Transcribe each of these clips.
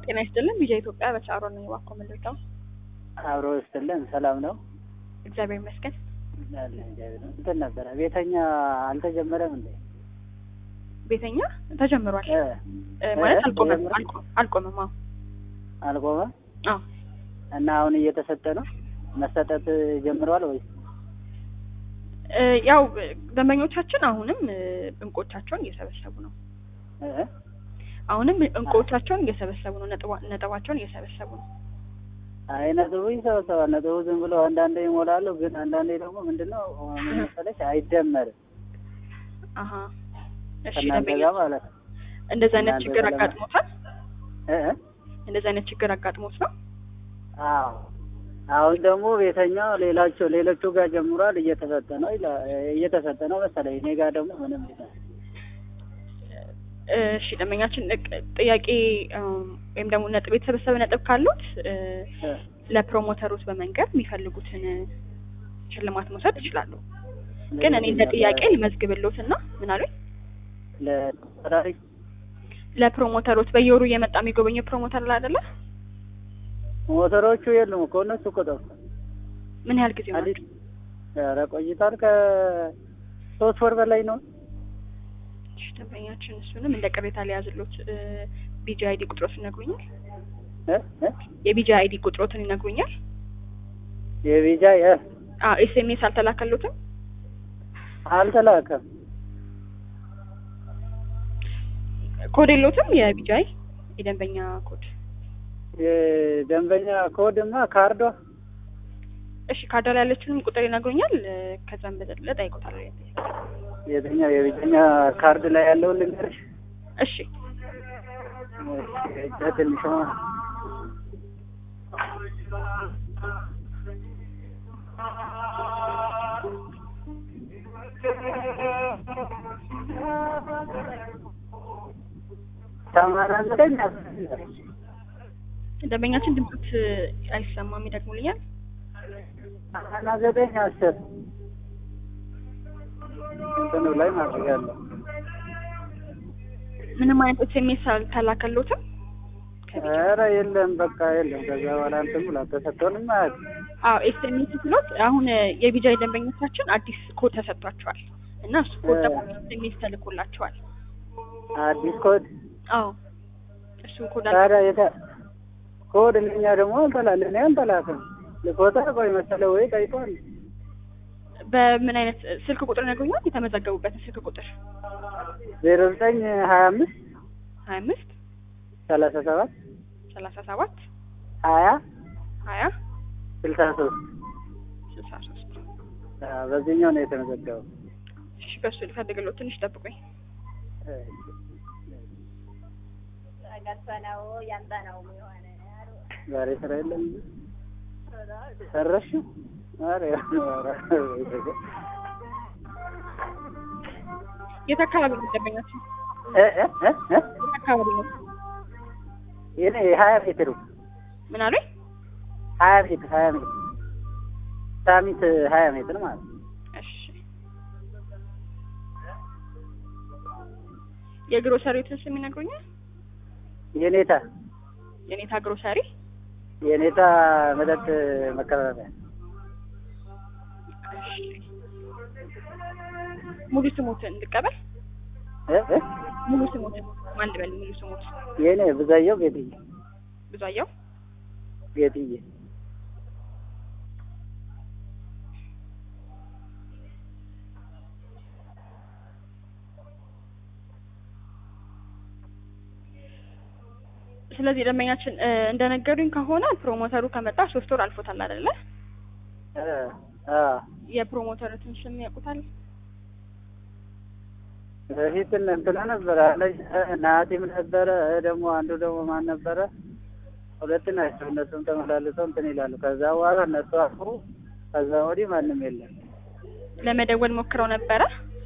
ጤና ይስጥልን ቪዥን ኢትዮጵያ በቻሮ ነኝ። እባክዎ ምን ልርዳው? አብሮ ይስጥልን። ሰላም ነው? እግዚአብሔር ይመስገን። አለ እግዚአብሔር ይመስገን። እንትን ነበረ ቤተኛ አልተጀመረም እንዴ? ቤተኛ ተጀምሯል እ እ ማለት እ አልቆመም ተጀምሯል? አልቆ- አልቆመም። አዎ አልቆመም አዎ እና አሁን እየተሰጠ ነው? መሰጠት ጀምሯል ወይስ? እ ያው ደንበኞቻችን አሁንም እ እንቆቻቸውን እየሰበሰቡ ነው። እ አሁንም እንቆቻቸውን እየሰበሰቡ ነው። ነጥባ- ነጥባቸውን እየሰበሰቡ ነው። አይ ነጥቡ ይሰበሰባል። ነጥቡ ዝም ብሎ አንዳንዴ ይሞላሉ፣ ግን አንዳንዴ ደግሞ ምንድነው ምን መሰለሽ አይደመርም አሀ እሺ ከእናንተ ደንበኛ ጋር ማለት ነው። እንደዚህ አይነት እናንተ ችግር ጋር ለማ- አጋጥሞታል? እ እ እንደዚህ አይነት ችግር አጋጥሞት ነው? አዎ አሁን ደግሞ ቤተኛው ሌላቸው ሌሎቹ ጋር ጀምሯል እየተሰጠ ነው ይላ- እየተሰጠ ነው መሰለኝ። እኔ ጋር ደግሞ ምንም ይላል። እሺ ደንበኛችን እቅ- ጥያቄ እም፣ ወይም ደግሞ ነጥብ የተሰበሰበ ነጥብ ካሉት እ፣ እ ለፕሮሞተሮች በመንገድ የሚፈልጉትን ሽልማት መውሰድ ይችላሉ። ግን እኔ እንደ ጥያቄ ልመዝግብሎት እና ምን አሉኝ? ለተወዳዳሪ ለፕሮሞተሮች በየወሩ እየመጣ የሚጎበኘው ፕሮሞተር ላይ አይደለ? ሞተሮቹ የሉም እኮ እነሱ እኮ ጠፉ። ምን ያህል ጊዜ አዲስ ሆናችሁ? ኧረ ቆይቷል። ከሶስት ወር በላይ ነው። እሺ ደንበኛችን እሱንም እንደ ቅሬታ ሊያዝሎት ቢጂ አይዲ ቁጥሮትን ይነግሩኛል? እ እ የቢጂ አይዲ ቁጥሮትን ይነግሩኛል? የቪዛ የ አዎ ኤስኤምኤስ አልተላከሉትም? አልተላከም። ኮድ የለውትም? የቢጂ አይ የደንበኛ ኮድ የደንበኛ ኮድማ ካርዷ እሺ ካርዳ ላይ ያለችንም ቁጥር ይነግሩኛል? እ፣ ከዛም በዘለለ ጠይቆታል። የትኛው የቪዛኛ ካርድ ላይ ያለውን ልንገርሽ። እሺ እሺ፣ ትንሿ ሰማንያ ዘጠኝ አስር ደንበኛችን ድምፅት አይሰማም፣ ይደግሙልኛል? ሰማንያ ዘጠኝ አስር እንትኑ ላይ ማድረግ ያለው ምንም አይነት ኤስኤምኤስ አልተላከሎትም? ኧረ የለም በቃ የለም። ከዛ በኋላ እንትን ብሎ ተሰጥቶንም አያውቅም። አዎ ኤስኤምኤስ ብሎት አሁን እ፣ የቢጃይ ደንበኞቻችን አዲስ ኮድ ተሰጥቷቸዋል እና እሱ ኮድ ደግሞ ኤስኤምኤስ ተልኮላቸዋል። አዲስ ኮድ አዎ እሱ ኮድ አለ ታዲያ የተ ኮድ እኛ ደግሞ አልተላልን እኔ አልተላክም ልኮታ ቆይ መሰለ ወይ ጠይቋል። በምን አይነት እ፣ ስልክ ቁጥር ይነግሩኛል? የተመዘገቡበትን ስልክ ቁጥር ዜሮ ዘጠኝ ሀያ አምስት ሀያ አምስት ሰላሳ ሰባት ሰላሳ ሰባት ሀያ ሀያ ስልሳ ሶስት ስልሳ ሶስት በዚህኛው ነው የተመዘገበው። እሺ በሱ ልፈልግሎት ትንሽ ጠብቁኝ። ዛሬ ስራ የለም ሰረሽ ኧረ የት አካባቢ ነው ደንበኛችን? እ እ እ እ የት አካባቢ ነው? የኔ ሀያ ሜትሩ ምን አሉኝ? ሀያ ሜትር ሀያ ሜትር ሳሚት ሀያ ሜትር ማለት ነው። እሺ የግሮሰሪዎትን ስም ይነግሩኛል? የኔታ የኔታ ግሮሰሪ የኔታ መጠጥ መከራረሚያ እሺ ሙሉ ስሞትን እንድቀበል እ እ ሙሉ ስሞትን ማን ልበል? ሙሉ ስሞት የኔ ብዛየው ጌትዬ ብዙአየው ጌትዬ ስለዚህ ደንበኛችን እ፣ እንደነገሩኝ ከሆነ ፕሮሞተሩ ከመጣ ሶስት ወር አልፎታል አይደለ? እ አ የፕሮሞተሩትን ስም ያውቁታል? በፊት እንትና ነበረ አለኝ ናቲም ነበረ ደግሞ አንዱ ደግሞ ማን ነበረ ሁለት ናቸው እነሱም ተመላልሰው እንትን ይላሉ ከዛ በኋላ እነሱ አፉ ከዛ ወዲህ ማንም የለም ለመደወል ሞክረው ነበረ።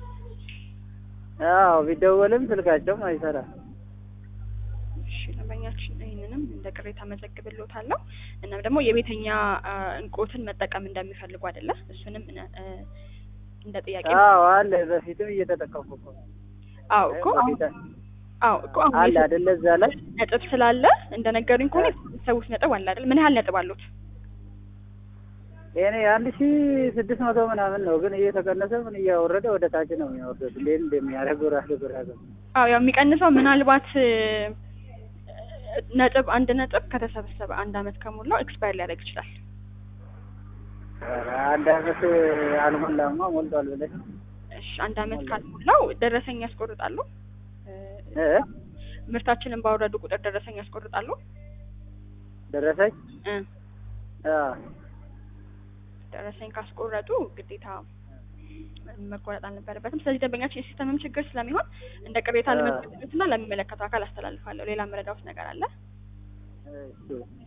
አዎ ቢደወልም ስልካቸውም አይሰራም እሺ ደንበኛችን ይህንንም እንደ ቅሬታ መዘግብልዎታለሁ። እናም ደግሞ የቤተኛ አ፣ እንቆትን መጠቀም እንደሚፈልጉ አይደለ? እሱንም እነ- እ፣ እንደ ጥያቄ አዎ አለ በፊትም እየተጠቀምኩ እኮ ነው። አዎ እኮ አሁን በፊት አዎ እኮ አሁን አለ የሰ- አይደለ እዛ ላይ ነጥብ ስላለ እንደነገሩኝ ከሆነ ሰዎች ነጥብ አለ አይደል? ምን ያህል ነጥብ አሉት? የኔ አንድ ሺ ስድስት መቶ ምናምን ነው፣ ግን እየተቀነሰ ምን እያወረደ ወደ ታች ነው የሚወርደው። እንዴት እንደሚያደርገው ራሱ ግራ ገባ። አዎ ያው የሚቀንሰው ምናልባት እ፣ ነጥብ አንድ ነጥብ ከተሰበሰበ አንድ አመት ከሞላው ኤክስፓየር ሊያደርግ ይችላል። ኧረ አንድ አመት አልሞላማ ሞልቷል ብለሽ እሺ አንድ አመት ካልሞላው ደረሰኝ ያስቆርጣሉ። እ፣ እ ምርታችንን ባወረዱ ቁጥር ደረሰኝ ያስቆርጣሉ። ደረሰኝ እ፣ አ ደረሰኝ ካስቆረጡ ግዴታ መቆረጥ አልነበረበትም። ስለዚህ ደንበኛችን የሲስተምም ችግር ስለሚሆን እንደ ቅሬታ አ። ለመጠቀምና ለሚመለከተው አካል አስተላልፋለሁ። ሌላ መረዳውት ነገር አለ? እሺ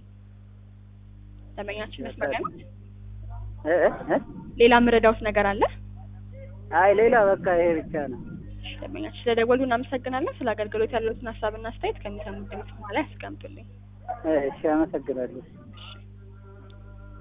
ደንበኛችን መስመር ላይ ነው? እ እ ሌላ መረዳውት ነገር አለ? አይ ሌላ በቃ ይሄ ብቻ ነው። እሺ፣ ደንበኛችን ስለደወሉ እናመሰግናለን። ስለ አገልግሎት ያለዎትን ሀሳብና አስተያየት ከሚሰሙት ድምጽ በኋላ ያስቀምጡልኝ። እሺ አመሰግናለሁ።